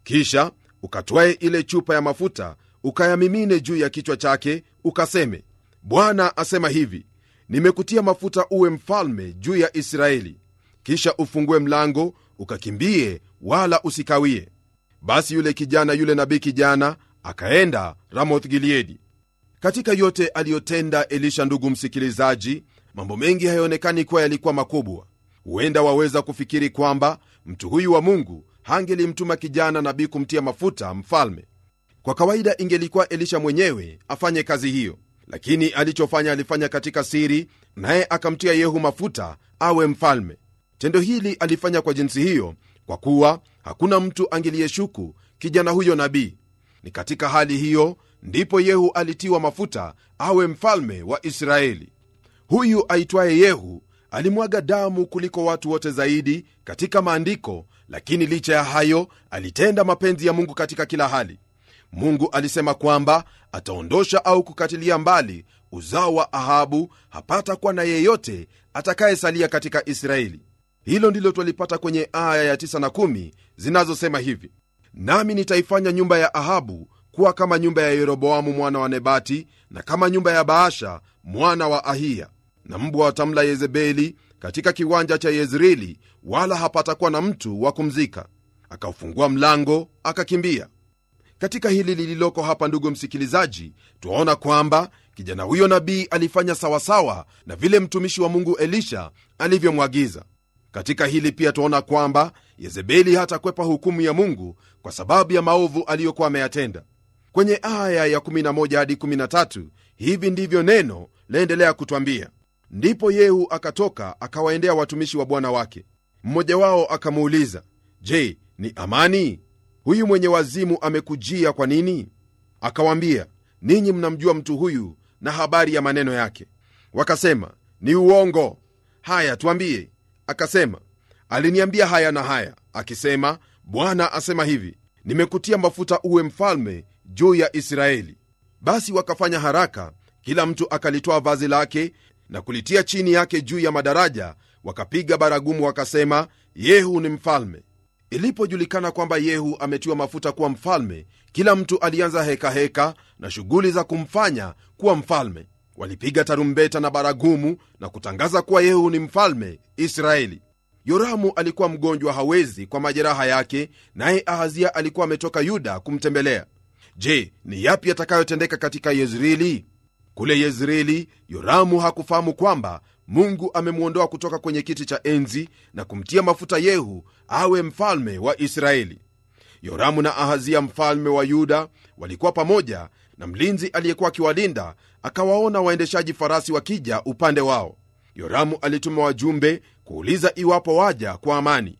kisha ukatwae ile chupa ya mafuta ukayamimine juu ya kichwa chake ukaseme bwana asema hivi nimekutia mafuta uwe mfalme juu ya israeli kisha ufungue mlango ukakimbie wala usikawie basi yule kijana yule nabii kijana akaenda ramoth gileadi katika yote aliyotenda elisha ndugu msikilizaji mambo mengi hayaonekani kuwa yalikuwa makubwa huenda waweza kufikiri kwamba mtu huyu wa mungu hangelimtuma kijana nabii kumtia mafuta mfalme kwa kawaida ingelikuwa elisha mwenyewe afanye kazi hiyo lakini alichofanya alifanya katika siri naye akamtia yehu mafuta awe mfalme tendo hili alifanya kwa jinsi hiyo kwa kuwa hakuna mtu angeliyeshuku kijana huyo nabii ni katika hali hiyo ndipo yehu alitiwa mafuta awe mfalme wa israeli huyu aitwaye yehu alimwaga damu kuliko watu wote zaidi katika maandiko lakini licha ya hayo alitenda mapenzi ya mungu katika kila hali mungu alisema kwamba ataondosha au kukatilia mbali uzao wa ahabu hapata kuwa na yeyote atakayesalia katika israeli hilo ndilo twalipata kwenye aya ya 9 na 1 zinazosema hivi nami nitaifanya nyumba ya ahabu kuwa kama nyumba ya yeroboamu mwana wa nebati na kama nyumba ya baasha mwana wa ahiya na mbwa watamla yezebeli katika kiwanja cha yezreeli wala hapatakuwa na mtu wa kumzika akaufungua mlango akakimbia katika hili lililoko hapa ndugu msikilizaji twaona kwamba kijana huyo nabii alifanya sawasawa na vile mtumishi wa mungu elisha alivyomwagiza katika hili pia twaona kwamba yezebeli hatakwepa hukumu ya mungu kwa sababu ya maovu aliyokuwa ameyatenda kwenye aya ya 11 hadi 13 hivi ndivyo neno laendelea kutwambia ndipo yehu akatoka akawaendea watumishi wa bwana wake mmoja wao akamuuliza je ni amani huyu mwenye wazimu amekujia kwa nini akawambia ninyi mnamjua mtu huyu na habari ya maneno yake wakasema ni uongo haya twambie akasema aliniambia haya na haya akisema bwana asema hivi nimekutia mafuta uwe mfalme juu ya israeli basi wakafanya haraka kila mtu akalitoa vazi lake na kulitia chini yake juu ya madaraja wakapiga baragumu wakasema yehu ni mfalme ilipojulikana kwamba yehu ametiwa mafuta kuwa mfalme kila mtu alianza hekaheka heka na shughuli za kumfanya kuwa mfalme walipiga tarumbeta na baragumu na kutangaza kuwa yehu ni mfalme israeli yoramu alikuwa mgonjwa hawezi kwa majeraha yake naye ahazia alikuwa ametoka yuda kumtembelea je ni yapi yatakayotendeka katika yezreeli kule yezreeli yoramu hakufahamu kwamba mungu amemwondoa kutoka kwenye kiti cha enzi na kumtia mafuta yehu awe mfalme wa israeli yoramu na ahazia mfalme wa yuda walikuwa pamoja na mlinzi aliyekuwa akiwalinda akawaona waendeshaji farasi wakija upande wao yoramu alituma wajumbe kuuliza iwapo waja kwa amani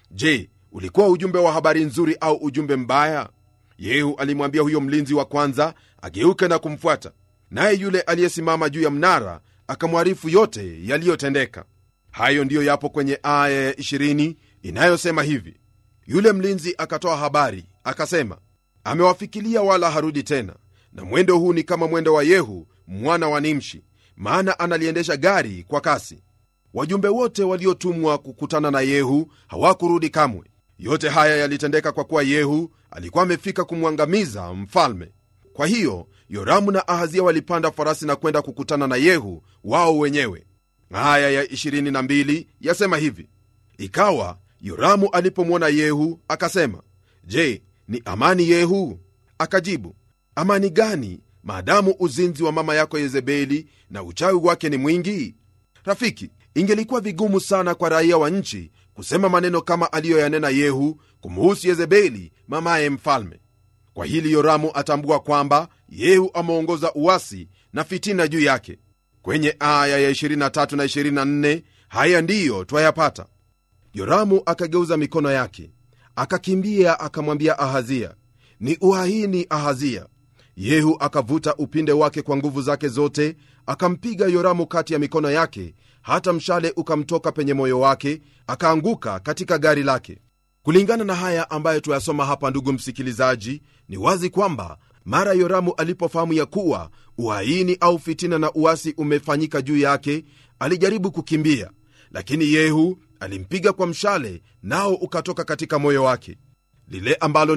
je ulikuwa ujumbe wa habari nzuri au ujumbe mbaya yehu alimwambia huyo mlinzi wa kwanza ageuke na kumfuata naye yule aliyesimama juu ya mnara akamwarifu yote yaliyotendeka hayo ndiyo yapo kwenye aya ya 20 inayosema hivi yule mlinzi akatoa habari akasema amewafikilia wala harudi tena na mwendo huu ni kama mwendo wa yehu mwana wa nimshi maana analiendesha gari kwa kasi wajumbe wote waliotumwa kukutana na yehu hawakurudi kamwe yote haya yalitendeka kwa kuwa yehu alikuwa amefika kumwangamiza mfalme kwa hiyo yoramu na ahazia walipanda farasi na kwenda kukutana na yehu wao wenyewe aya ya 22 yasema hivi ikawa yoramu alipomwona yehu akasema je ni amani yehu akajibu amani gani maadamu uzinzi wa mama yako yezebeli na uchawi wake ni mwingi rafiki ingelikuwa vigumu sana kwa raia wa nchi kusema maneno kama aliyoyanena yehu kumuhusu yezebeli mamaye mfalme kwa hili yoramu atambua kwamba yehu ameongoza uwasi na fitina juu yake kwenye aya ya 23 na 24 haya ndiyo twayapata yoramu akageuza mikono yake akakimbia akamwambia ahazia ni uhaini ahazia yehu akavuta upinde wake kwa nguvu zake zote akampiga yoramu kati ya mikono yake hata mshale ukamtoka penye moyo wake akaanguka katika gari lake kulingana na haya ambayo tuyasoma hapa ndugu msikilizaji ni wazi kwamba mara yoramu alipofahamu ya kuwa uhaini au fitina na uasi umefanyika juu yake alijaribu kukimbia lakini yehu alimpiga kwa mshale nao ukatoka katika moyo wake lile ambalo